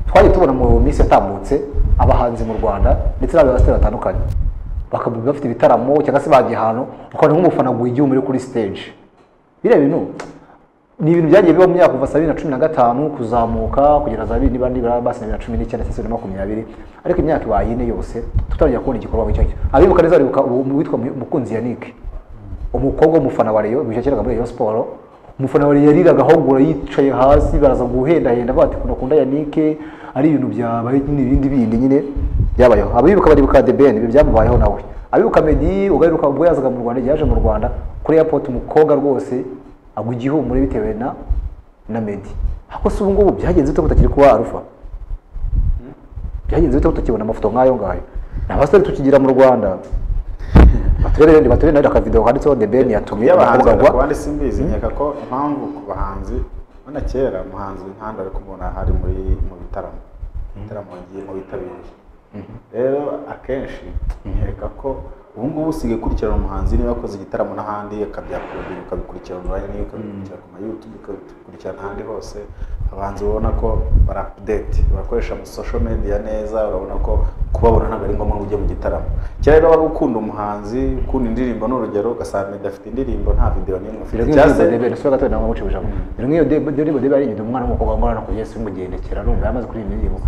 twajya tubona mu minsi yatambutse abahanzi mu rwanda ndetse n'abayobozi batandukanye bakaba bafite ibitaramo cyangwa se bagiye ahantu ukabona nk'umufana wigiye muri kuri stage biriya bintu ni ibintu byagiye biba mu myaka kuva saa bibiri na cumi na gatanu kuzamuka kugera za bibiri n'ibandi baba basa bibiri na cumi n'icyenda ndetse na makumyabiri ariko imyaka ibaye ine yose tutarongera kubona igikorwa nk'icyo ngicyo abibuka neza baribuka uwitwa mukunzi yanike umukobwa w'umufana wa reyo wishyakiraga muri reyo siporo umufana wa reyo yariraga ahogora yicaye hasi baraza guhendahenda bati kuno kunda yanike ari ibintu byabaye nyine ibindi bindi nyine byabayeho abibuka baribuka the ben ibyo byamubayeho nawe abibuka medi ugaruka ubwo yazaga mu rwanda yaje mu rwanda kuri airport umukobwa rwose agwa igihumure bitewe na na medi ariko se ubu ngubu byagenze bite kutakiri kuba arufa byagenze bite kutakibona amafoto nk'ayo ngayo ni abasore tukigira mu rwanda baturere baturere nayo akavidewo handitseho the ben yatumye y'abahanzi umukobwa agwa abandi simbizi nkeka ko impamvu ku bahanzi urabona kera umuhanzi w'inkanda ari kumubona hari muri mu bitaramo ibitaramo yagiye mu bitabiriye rero akenshi nkeka ko ubu ngubu usigaye ukurikirana umuhanzi niba akoze igitaramo n'ahandi akabyakodera ukabikurikirana online niyo ukabikurikirana ku ma youtube ukabikurikirana ahandi hose abahanzi ubona ko bara update bakoresha mu social media neza urabona ko kubabona ntabwo ari ngombwa ngo ujye mu gitaramo kera rero wari ukunda umuhanzi ukunda indirimbo ni urugero ugasanga meddy afite indirimbo nta video n'imwe afite Rero cyangwa nk'iyo se debe rero gato nawe mucubije aho. Rero nk'iyo debe debe debe ari nyina umwana w'umukobwa ngora no kugeza simugendekera numva yamaze kuri iyi ndirimbo.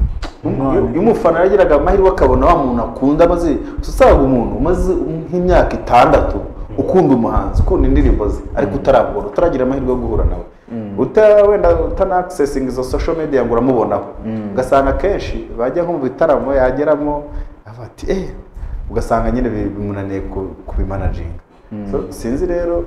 Iyo iyo umufana yagiraga amahirwe akabona wa muntu akunda maze usanga umuntu umaze nk'imyaka itandatu ukunda umuhanzi ukunda indirimbo ze ariko utaramubona utaragira amahirwe yo guhura nawe uta- wenda utanakisesinga izo social media ngo uramubonaho ugasanga akenshi bajya nko mu bitaramo yageramo avuga ati eh ugasanga nyine bi- bimunaniye ku- kubimanaginga So, sinzi rero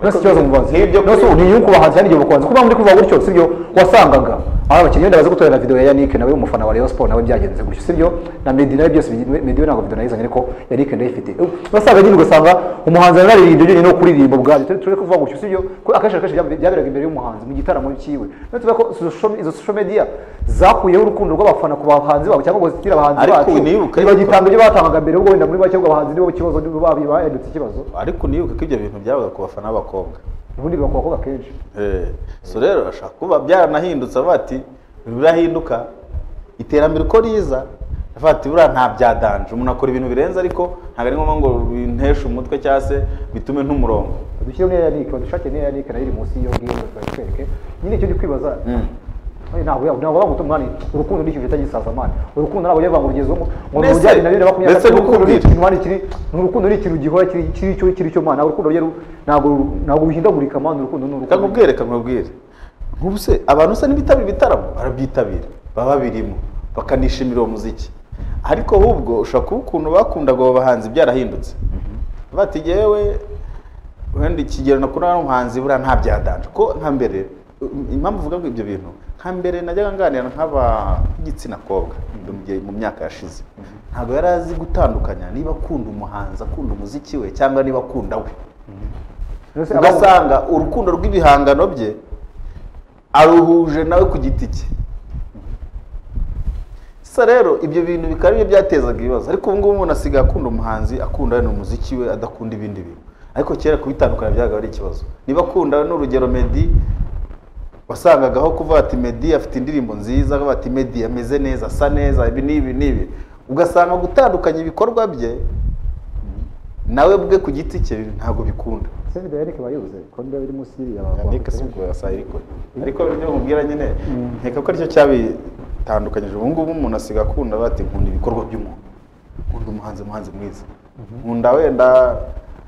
Nose ikibazo mubaza. Nk'ibyo Nose kuri- ubu ni yuko bahanzi kandi bakubanza kuba muri kuva gutyo sibyo wasangaga. Aba bakinnyi wenda baza gutorera video ya Yannick nawe umufana wa Rayon Sports nawe byagenze gutyo sibyo na Meddy nawe byose bigi- Meddy we ntabwo video nayizanye ariko Yannick ndayifite. Wasangaga nyine ugasanga umuhanzi araririmba nyine no kuririmba ubwayo turi kuvuga gutyo sibyo ko akenshi akenshi byab- byaberaga imbere y'umuhanzi mu gitaramo cyiwe. Nose ko social- izo social media zakuyeho urukundo rw'abafana ku bahanzi babo cyangwa ngo zitira abahanzi Ariko bacu. nibuka yuko- Ntibagitanga ibyo batangaga mbere ubwo wenda muri bake abahanzi nibo ikibazo nibo babi- bahindutse ikibazo. ariko nibuke ko ibyo bintu byabaga ku bafana b'abakobwa Ubundi biba ku bakobwa kenshi. Eh, so rero bashaka kuba byaranahindutse avuga ati birahinduka iterambere uko riza avuga ati buriya nta byadanje umuntu akora ibintu birenze ariko ntabwo ari ngombwa ngo binteshe umutwe cyangwa se bitume nt'umurongo dushyire muri yanike badushake n'iyo yanike nayo iri munsi y'iyo ngiyo batwereke nyine icyo ndi kwibaza oye, ntabwo ya- ntabwo baguta umwanya urukundo ni ikintu bita gisazamana urukundo ntabwo yavanga urugeze ngo ngo Mbese- rujyane na bibiri na makumyabiri na mbese kane urukundo ni rukumbi- ikintu Imana ikiri ni urukundo ni ikintu gihora kiri kiri cyo kiri cyo mana urukundo rero ntabwo ru- ntabwo ruhindagurika mana urukundo ni reka urukundo nkubwire reka nkubwire nk'ubu se abantu se ntibitabira ibitaramo barabyitabira baba babirimo bakanishimira uwo muziki ariko ahubwo ushobora kuba ukuntu bakundaga abo bahanzi byarahindutse bati yewe wenda ikigero nakunda n'umuhanzi buriya nta byadanje ko nka mbere um, impamvu uvuga ngo ibyo bintu nka mbere najyaga nganira nk'ab'igitsina kobwa mu gihe- mu myaka yashize ntabwo yari azi gutandukanya niba akunda umuhanzi akunda umuziki we cyangwa niba akunda we Mbese aba- ugasanga urukundo rw'ibihangano bye aruhuje nawe ku giti cye sa rero ibyo bintu bikaba aribyo byatezaga ibibazo ariko ubu ngubu umuntu asigaye akunda umuhanzi akunda wenda umuziki we adakunda ibindi bintu ariko kera kubitandukana byabaga ari ikibazo niba akunda n'urugero Meddy wasangagaho kuvuga ati Meddy afite indirimbo nziza bavuga ati Meddy ameze neza asa neza ibi n'ibi n'ibi ugasanga gutandukanya ibikorwa bye nawe bwe ku giti cye ntabwo bikunda se video ya yanike bayuze kuko niba biri munsi y'iriya Yannick si ubwo yasa ariko ariko ibyo nkubwira nyine nkeka ko aricyo cyabitandukanyije ubu ngubu umuntu asiga akunda bati nkunda ibikorwa by'umuntu nkunda umuhanzi umuhanzi mwiza nkunda wenda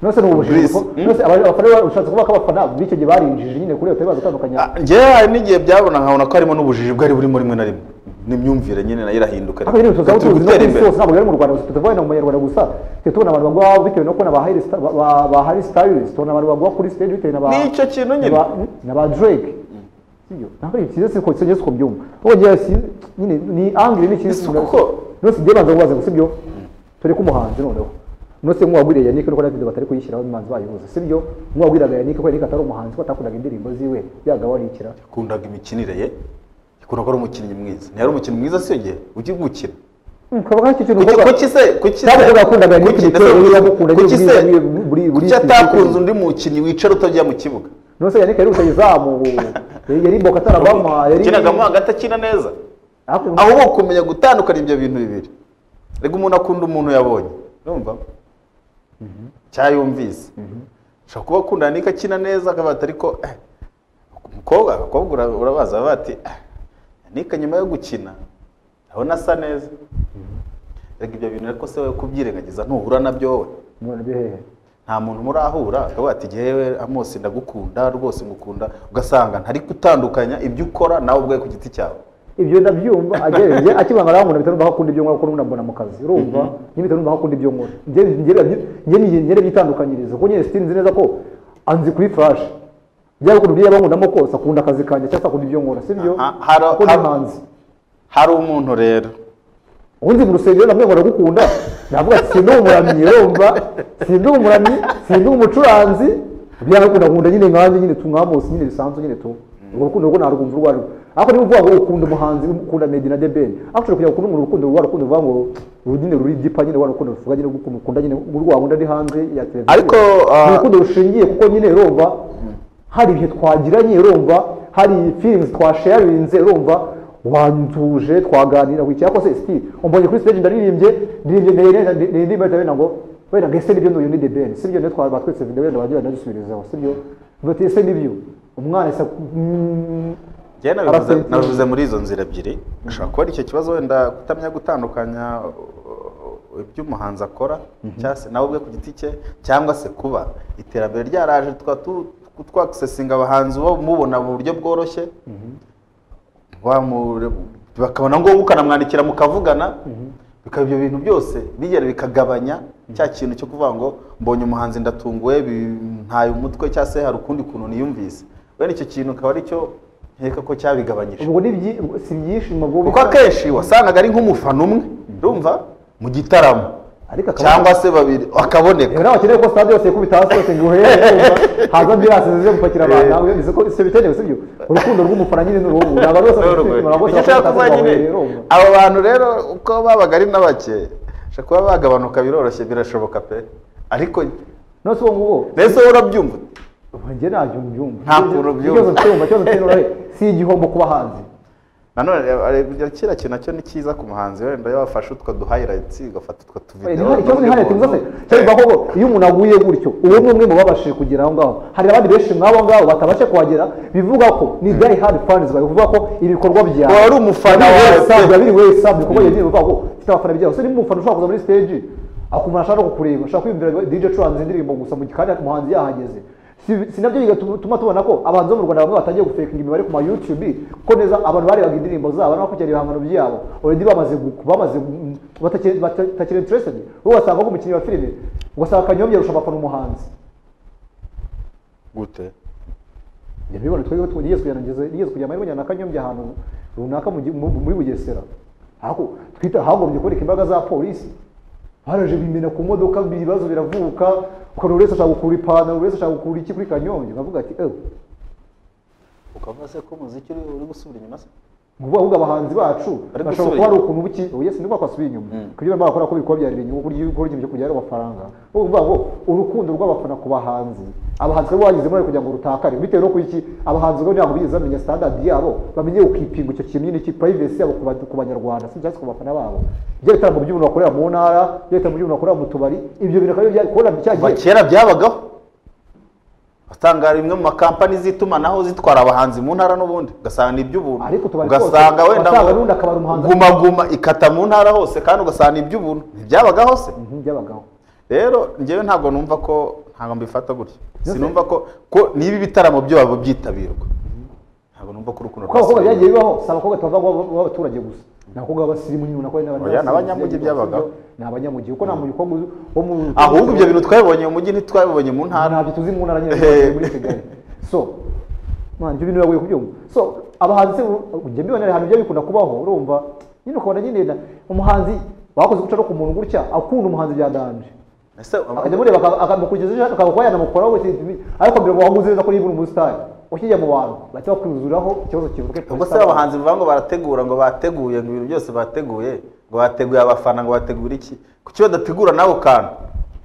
nose ni ubujiji Breeze. kuko nose aba- abafana ushatse kuvuga ko abafana b'icyo gihe barinjije nyine kuri iyo tari bazatandukanya Ah, njyewe hari n'igihe byabona nkabona ko harimo n'ubujiji bwari burimo rimwe na rimwe n'imyumvire nyine nayo irahinduka Ariko rero tuzaho Turi tuzi no ku gutera isi imbere hose ntabwo bari mu Rwanda gusa tutavuye na mu banyarwanda gusa tujya tubona abantu bagwa bitewe no kubona ba Harry Styles- ba- ba- ba Harry Styles tubona abantu bagwa kuri stage bitewe na ba Nicyo kintu nyine. na ba- na ba Drake sibyo ntabwo ari cyiza siko cyo ko byumva ubwo gihe si- nyine ni angle ni cyiza Ese kuko- nose igiye banza kubaza ngo sibyo turi kumuhanzi noneho nose mwabwiriye Yannick nuko David batari kuyishyiraho imanzi bayihuza sibyo mwabwiraga Yannick ko Yannick atari umuhanzi ko atakundaga indirimbo ziwe byagabanukira yakundaga imikinire ye yakunda ko ari umukinnyi mwiza ntiyari umukinnyi mwiza si yo gihe ujya gukina kaba hari ikintu kuki uvuga- kuki se kuki Cyangwa kuko yakundaga kuki- Nick ndetse Nick yamukunda kuki nyine se muri- muri- muri- muri- kuki atakunze undi mukinnyi wicara utajya mu kibuga nose yannick yari uruta izamu yari boka atarabama yari ukinagamo hagati akina neza ahubwo ahubwo kumenya gutandukanya ibyo bintu bibiri rega umuntu akunda umuntu yabonye urumva cyayumvise ushobora kuba akundana n'iki akina neza akabata ariko eh, umukobwa abakobwa ura- urabaza baba bati "Ah, nika nyuma yo gukina urabona asa neza rega ibyo bintu ariko se wowe kubyirengagiza ntuhura nabyo wowe none byo hehe nta muntu murahura akavuga ati ngewe amosi ndagukunda rwose ngukunda ugasanga ntari gutandukanya ibyo ukora nawe ubwawe ku giti cyawe ibyo ndabyumva agereye akibanga nawe umuntu bitanu bakunda ibyo nkora kuko nabona mu kazi urumva nyine bitanu bakunda ibyo nkora njye njye njye njye byitandukanyiriza kuko nyine sinzi neza ko anzi kuri flash byaba ukuntu byaba nkundamo kose akunda akazi kanjye cyangwa se akunda ibyo nkora sibyo Ah, ah, hari- kuko ni hari- hanze hari umuntu rero ubundi mu rusengero namwe nkora gukunda navuga ati sindi umuramyi urumva sindi umuramyi sindi umucuranzi byaba ukunda nkunda nyine nkanjye nyine tumwamusi nyine bisanzwe nyine tu urwo rukundo rwo narwumva urwo arirwo ariko niba uvuga ngo ukunda umuhanzi ukunda Meddy na The Ben ariko ushobora kujya gukunda umuntu urukundo rwa rukundo ruvuga ngo uru nyine ruri dipa nyine rwa rukundo ruvuga nyine ukuntu ukunda nyine urwa nkunda ndi hanze ya televiziyo Ariko, ah, Ni urukundo rushingiye kuko nyine urumva hari ibihe twagiranye urumva hari feelings twasharinze urumva wantuje twaganira wicaye ariko se siti umbonye kuri stage ndaririmbye ndiririmbye ndaririmbye ndaririmbye ndaririmbye ngo wenda ngo ese nibyo nuyu ni the ben sibyo niyo twaba twitse video wenda wagira ndagusubirizaho sibyo bati ese nibyo umwana ese mm, njyewe nabivuze- Arasentiye. nabivuze muri izo nzira ebyiri ushobora kuba ari icyo kibazo wenda kutamenya gutandukanya uh, ibyo umuhanzi akora cyangwa se nawe ubwe ku giti cye cyangwa se kuba iterambere ryaraje tukaba tu- tu- twakisesinga abahanzi bo mubona mu buryo bworoshye Wamure- bakabona ngombwa ukanamwandikira mukavugana bikaba ibyo bintu byose bigera bikagabanya cya kintu cyo kuvuga ngo mbonye umuhanzi ndatunguwe bi- ntaye umutwe cyangwa se hari ukundi kuntu niyumvise wenda icyo kintu akaba aricyo nkeka ko cyabigabanyije ubwo ni byi- si ibyishimo bwo kuko akenshi wasangaga ari nk'umufana umwe urumva mu gitaramo ariko akaba cyangwa se babiri akaboneka rero abakeneye ko stade yose yakubita hasi yose ngo uhere haza ambirasi zize gupakira abantu ntabwo bivuze ko ibyo bikenewe sibyo urukundo rw'umufana nyine ni urubu ni abantu bose bafite umutima abantu bose Icyo nshaka kuvuga bafite nyine, umutima urumva. abo bantu rero uko babaga ari na bake ushobora kuba bagabanuka biroroshye birashoboka pe ariko none se uwo nguwo mbese wowe urabyumva njye ntabyo mbyumva Nta kuntu ubyumva. ikibazo mfite wumva ikibazo mfite ni urahe si igihombo kuba hanze nanone reba- reba- kiriya kintu nacyo ni cyiza ku muhanzi wenda iyo bafashe utwo duhayirayitsi ugafata utwo tuvidewo ikibazo ni hariya tuzi se cyangwa koko iyo umuntu aguye gutyo uwo ni umwe mu babashije kugera aho ngaho hari abandi benshi nk'abo ngabo batabashe kuhagera bivuga ko ni die hard fans bavuga ko ibikorwa byawe Wari umufana biri wawe wasabi, pe. biri wasabi, ibikorwa yagiye bivuga ko ufite abafana byawe so ni umufana ushobora kuza muri stage akumara ashaka no kukureba ashaka kwiyumvira DJ Curanze indirimbo gusa mu gihe kandi umuhanzi yahageze Si- si nabyo bigatuma tubona ko abahanzi bo mu Rwanda bamwe batangiye gufekinga imibare ku ma YouTube kuko neza abantu barebaga indirimbo zabo no kujya ibihangano byabo already bamaze gu- bamaze gu- batakiri batakiri interested wowe wasanga nk'umukinnyi wa filime ugasanga kanyombya arusha abafana umuhanzi gute ibyo bibona twebwe twigeze kujyana ngeze nigeze kujya amahirwe njyana akanyombya ahantu runaka mu gi- mu- muri bugesera aho twita hagombye kuboneka imbaraga za polisi baraje bimena ku modoka ibibazo biravuka ukabona buri wese ashaka gukura ipantaro buri wese ashaka gukura iki kuri kanyombya ukavuga ati ewe ukavuga se ko umuziki uri uri gusubira inyuma se ngubu ahubwo abahanzi bacu Bari bashobora gusubira kuba ari ukuntu buki ubu yesi nibwo bakasubiye inyuma kugira ngo bakora ko bikorwa byari inyungu kurya gukora ikintu cyo kubyara amafaranga ubu bavuga ngo urukundo rw'abafana ku bahanzi abahanzi rero bagizemo bari kugira ngo rutakare bitewe no ku iki abahanzi rero ntabwo bigeze bamenya standard yabo bamenye ukipinga icyo kintu nyine cy'iprivacy yabo ku ba- ku banyarwanda si cyangwa se ku bafana babo ibyo bitaramo by'umuntu bakorera mu ntara ibyo bitaramo by'umuntu bakorera mu tubari ibyo bintu akaba ari kubona kuva cyagiye kera byabagaho usanga bimwe mu makampani z'itumanaho zitwara abahanzi mu ntara n'ubundi ugasanga ni iby'ubuntu Ariko utubari twose, ugasanga wenda wasanga n'ubundi akabari umuhanzi- gumaguma ikata mu ntara hose kandi ugasanga ni iby'ubuntu ntibyabagaho se Mhm, by'abagabo rero njyewe ntabwo numva ko ntabwo mbifata gutyo sinumva ko ko niba ibitaramo byabo byitabirwa ntabwo numva ko urukundo kuko abakobwa rwasigaye. byagiye bibaho si abakobwa tubavuga ngo baba- b'abaturage gusa ni abakobwa b'abasirimu nyine nako Oya, ni abanyamugi byabagaho. ni abanyamugi kuko nta mujyi umukobwa wo mu ahubwo ibyo bintu twabibonye mu mujyi ntitwabibonye mu ntara ntabyo tuzi mu ntara nyine Eh. muri kigali so man ibyo bintu biragoye kubyumva so abahanzi se ujya mbibona ahantu bijya bikunda kubaho urumva nyine ukabona nyine na- umuhanzi bakoze guca no ku muntu gutya akunda umuhanzi byadanje ese akajya amureba aka- akamukurikiza ejo akaba kuba yanamukoraho we tibi- ariko mbere waguze neza ko niba uri umusitari ukijya mu bantu bahita bakwuzuraho ikibazo kivuke ubwo se abahanzi bavuga ngo barategura ngo bateguye ngo ibintu byose bateguye ngo bateguye abafana ngo bategura iki kuki badategura nabo kantu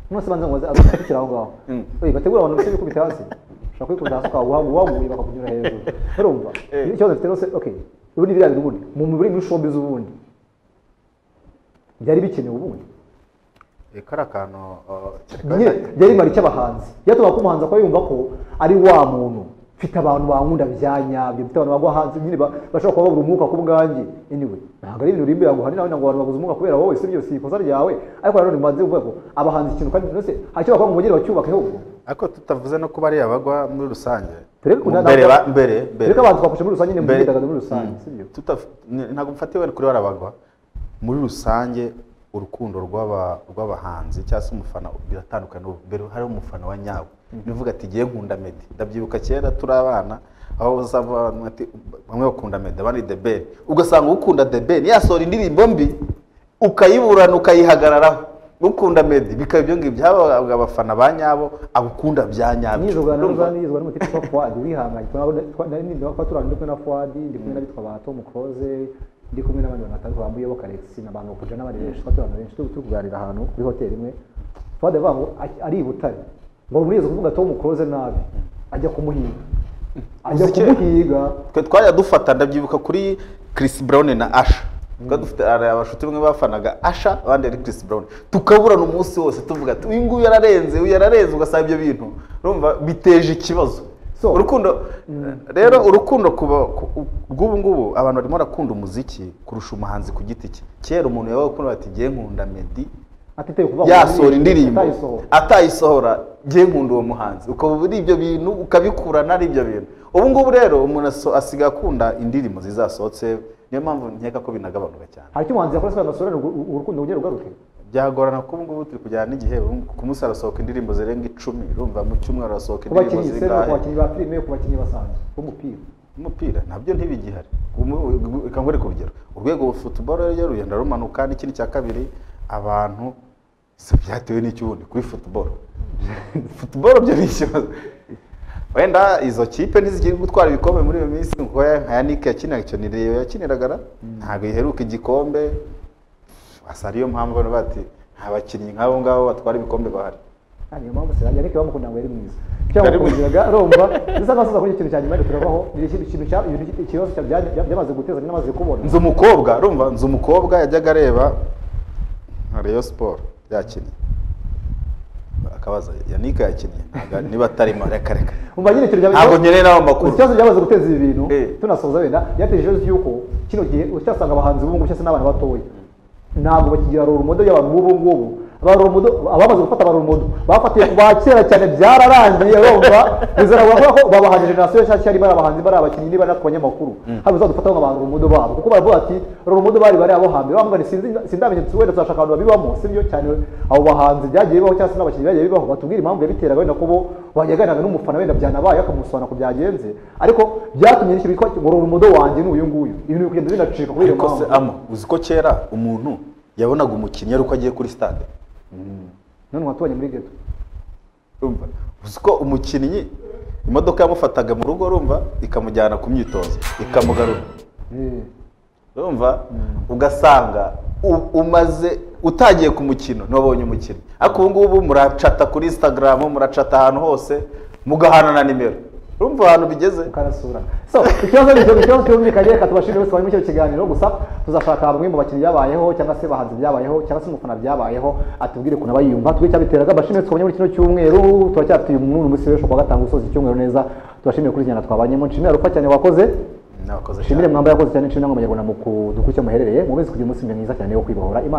mwese banza ngo azakukira aho ngaho Mm. Oye, bategura abantu bose bikubita hasi ushobora kwikubita hasi ukaba waguye bakakunyura hejuru urumva Eh. ikibazo mfite rero se okay ubundi biriya biri ubundi mu mibiri y'ibishombi z'ubundi byari bikenewe ubundi Eh, kari akantu uh, nyine byari bimara icy'abahanzi byatumaga ko umuhanzi akaba yumva ko ari wa muntu mfite abantu bankunda bya nyabyo mfite abantu bagwa hanze nyine ba- bashobora kuba babura umwuka ku bwanjye anyway ntabwo ari ibintu bimbera ngo hanini nawe ngo abantu babuze umwuka kubera wowe sibyo si ikosa ryawe ariko nanone mubanze kuvuga ko abahanzi ikintu kandi byose hacyo bakora ngo bongere bacyubake ahubwo ariko tutavuze no kuba ari abagwa muri rusange Turebe ko nta- mbere ba- nta- mbere mbere turebe ko abantu twafashe muri rusange nyine mu Mbere- myidagaduro muri rusange Mm. sibyo Tutaf- ni- ntabwo mfatiwe kuri barabagwa muri rusange urukundo rw'aba- rw'abahanzi cyangwa se umufana biratandukanye Ubu mbere hariho umufana wa nyawe nivuga ati ngiye nkunda medi ndabyibuka kera turi abana aho uzava abantu bati- bamwe bakunda medi abandi debeli ugasanga ukunda debeli yasohora indirimbo mbi ukayiburana ukayihagararaho ukunda medi bikaba ibyo ngibyo habaga abafana ba nyabo abukunda bya nyabyo nizwa na Urumva? rusange nizwa n'umutwe witwa fuwadi urihanganye twaba turana ndi kumwe na fuwadi ndi kumwe n'abitwa ba tom close ndi kumwe n'abandi bantu batandukanye bambuyeho karexi na bantu kuja n'abandi benshi twaba turana benshi turi turi kuganira ahantu kuri hoteli imwe fuwadi avuga ngo "Ari- ari i butare ngo murizo kuvuga tom close nabi ajya kumuhiga ajya Uzi kera? kumuhiga twe twajya dufata ndabyibuka kuri Chris Brown na Asha twari dufite hari abashuti bamwe bafanaga Asha abandi ari Chris Brown tukaburana umunsi wose tuvuga ati uyu nguyu yararenze uyu yararenze ugasaba ibyo bintu urumva biteje ikibazo So- urukundo rero urukundo kuba ku- rw'ubu ngubu abantu barimo barakunda umuziki kurusha umuhanzi ku giti cye kera umuntu yabaga akunda ati ngiye nkunda Meddy atiteye kuvuga ngo yasohora indirimbo atayisohora atayisohora ngiye nkunda uwo muhanzi ukaba uri ibyo bintu ukabikurana ari ibyo bintu ubu ngubu rero umuntu aso- asigaye akunda indirimbo zizasohotse niyo mpamvu nkeka ko binagabanuka cyane hari icyo umuhanzi yakora sobanura asorane urukundo rugere rugaruke byagorana kuko ubu ngubu turi kujyana n'igihe ubu ku munsi harasohoka indirimbo zirenga icumi urumva mu cyumweru harasohoka ku indirimbo bakinnyi sena ku zingahe bakinnyi ba filime ku bakinnyi basanzwe b'umupira umupira nabyo ntibigihari Umu- reka ngore ku rugero urwego wa futuboro rero rugenda rumanuka n'ikindi cya kabiri abantu si byatewe n'icyubundi kuri futuboro futuboro byo ni ikibazo wenda izo kipe ntizigire gutwara ibikombe muri iyo minsi kuko ya- nka yanike yakinaga icyo ni reyo yakiniragara ntabwo iheruka igikombe asa ariyo mpamvu bano bati nta bakinnyi nk'abo ngabo batwara ibikombe bahari Ah, niyo mpamvu sera yannick bamukunda ngo yari mwiza Yari mwiza. cyamukundiraga arumva bisa nkaho asoza kuri ikintu cya nyuma ariko turavaho ni ikintu ikintu cya ibintu- ikibazo cya- bya- bya- byamaze guteza n'amaze kubona nzi umukobwa urumva nzi umukobwa yajyaga areba nka reyo siporo yakinnye akabaza yanika yakinnye ntabwo- niba atarimo reka reka umva nyine ikintu ntabwo cya- nkeneye n'ayo Uzi makuru ikibazo byamaze guteza ibi bintu Eh. tunasoza wenda byateje ikibazo cy'uko kino gihe ucyasanga abahanzi b'ubu ngubu cyangwa se n'abana batoya ntabwo bakigira rorumodo y'abantu b'ubu ngubu Ba role model- abamaze gufata ba rorumodo bafatiye ku ba kera cyane byararangiye urumva bizana kuvuga ko babaha generasiyo nshyashya cyari bari abahanzi bari abakinnyi niba natwe abanyamakuru hari uzadufataho nka ba rorumodo babo kuko baravuga ati rorumodo bari bari abo hambere bamugani sinzi sindamenya tuzi wenda tuzashaka abantu babibamo sibyo cyane abo bahanzi byagiye bibaho cyangwa se n'abakinnyi byagiye bibaho batubwire impamvu yabiteraga wenda ko bo bayaganiraga n'umufana wenda byanabaye akamusobanura ko byagenze ariko byatumye n'icyo bitwa ngo rorumodo wanjye ni uyu nguyu ibintu biri kugenda binacika kubera iyo ariko se mpamvu amo uzi ko kera umuntu yabonaga umukinnyi ari uko agiye kuri stade none watubonye muri geto urumva uzi ko umukinnyi imodoka yamufataga mu rugo urumva ikamujyana ku myitozo ikamugarura Eh. urumva ugasanga u- umaze utagiye ku mukino ntubonye umukino ariko ubu ngubu muracata kuri instagram muracata ahantu hose mugahana na nimero urumva ahantu bigeze ukarasura so ikibazo ni icyo ikibazo cyumvikanye reka tubashimire bose bari muri icyo kiganiro gusa tuzashaka bamwe mu bakinnyi byabayeho cyangwa se bahanzi byabayeho cyangwa se umufana byabayeho atubwire ukuntu aba yiyumva tubwire icyabiteraga bashimire twabonye muri kino cyumweru turacyafitiye umuntu umunsi w'ejo kuwa gatanu gusoza icyumweru neza tubashimire kuri iki kiganiro twabanyemo nshimire arufa cyane wakoze Nabakoze cyane. nshimire mwamba yakoze cyane nshimire n'abanyarwanda mu kudukurikira muherereye mukomeze kugira umunsi mwiza cyane wo kwibohora Imana